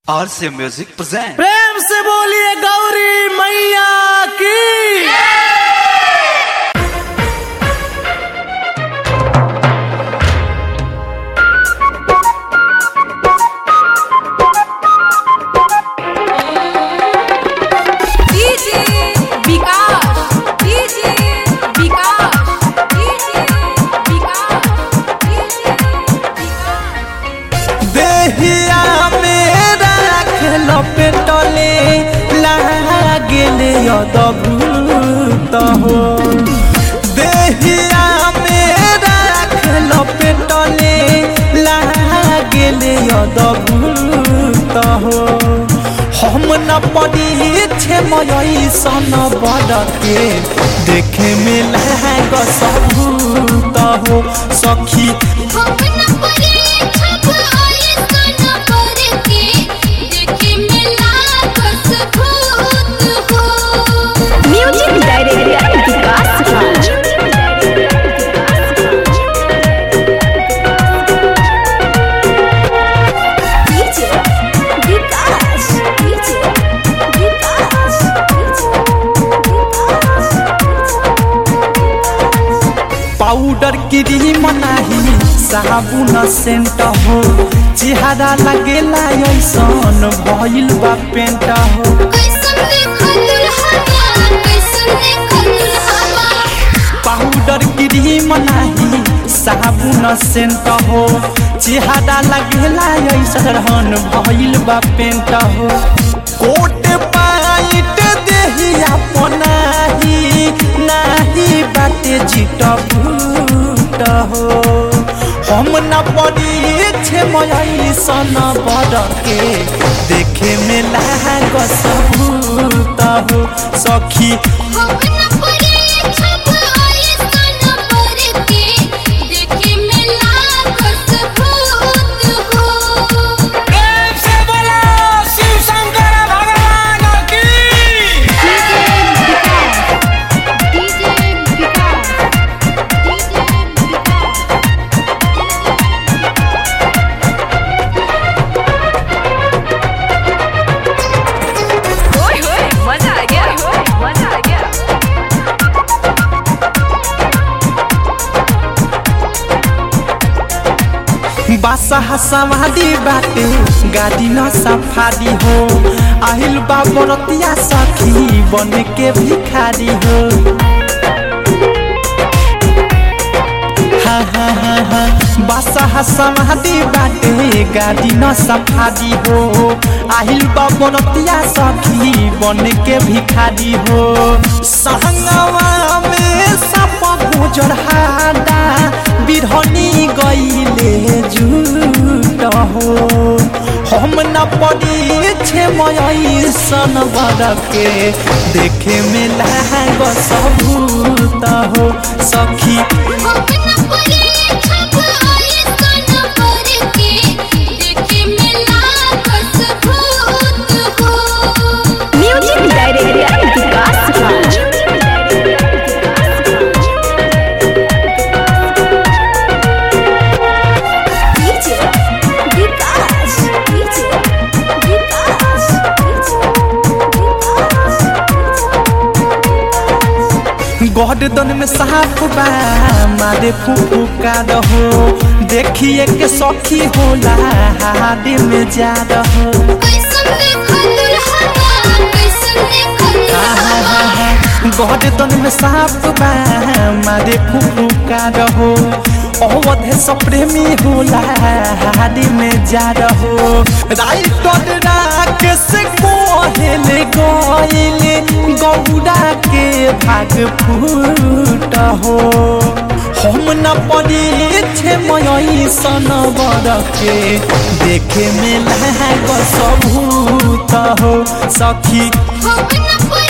आर से music present प्रेम से बोलिए गौरी मैया की DJ Vikas DJ Vikas DJ Vikas DJ Vikas देहिया मेरा खेल पेटले लागेले अदभूत हो देहिया मेरा खेल पेटले लागेले अदभूत हो हम न पड़ी छे मयई सन बड़के देखे में लाग सबूत हो सखी हम न परे छप आए सन पर के देखे मिला बस भूत हो music director Vikas Raj DJ Vikas DJ Vikas powder cream नाही साबुन सेंट हो चेहरा लगेला ऐसन भइल बा पेंट हो कैसन देखल हवा कैसन देखल हवा पाउडर क्रीम नाही साबुन सेंट हो चेहरा लगेला ऐसन भइल बा पेंट हो कोट पाइट देही अपनाही नाही बाटे जिट भूट हो हम न पड़ी छे मयई सन बड़के देखे में लाग सबूत हो सखी हम न परे छप आए सन पर के देखे मिला बस भूत हो डीजे विकास डीजे विकास ओए होए मजा आ गया मजा आ गया बासा सवादी बाटे गाड़ी न सफारी हो आहिल बा बरतिया सखी बन के भिखारी हो हा हा हा हा बासा समाधि बाटे गाड़ी न सफारी हो आहिल बा बरतिया सखी बन के भिखारी हो संगवा में सप गुजर हादा बिरहनी गईले झूठ हो हम न पड़ी छे मयई सन बड़के देखे में लाग सबूत हो सखी हम न परे छप आए सन पर के देखे मिला बस भूत हो music director Vikas Raj DJ Vikas DJ Vikas गर्दन में साफ बा मारे फुफुका रहो देखिए के सखी होला हाडे में जा रहो कैसन देखल हवा कैसन देखल हवा गर्दन में साफ बा मारे फुफुका रहो अवधे सप्रेमी होला हाडे में जा रहो राइट राकेश कोहेले गइले गौड़ा के भाग फूट हो हम न पड़ी छे मयई सन बड़के देखे में लाग सबूत हो सखी हम न परे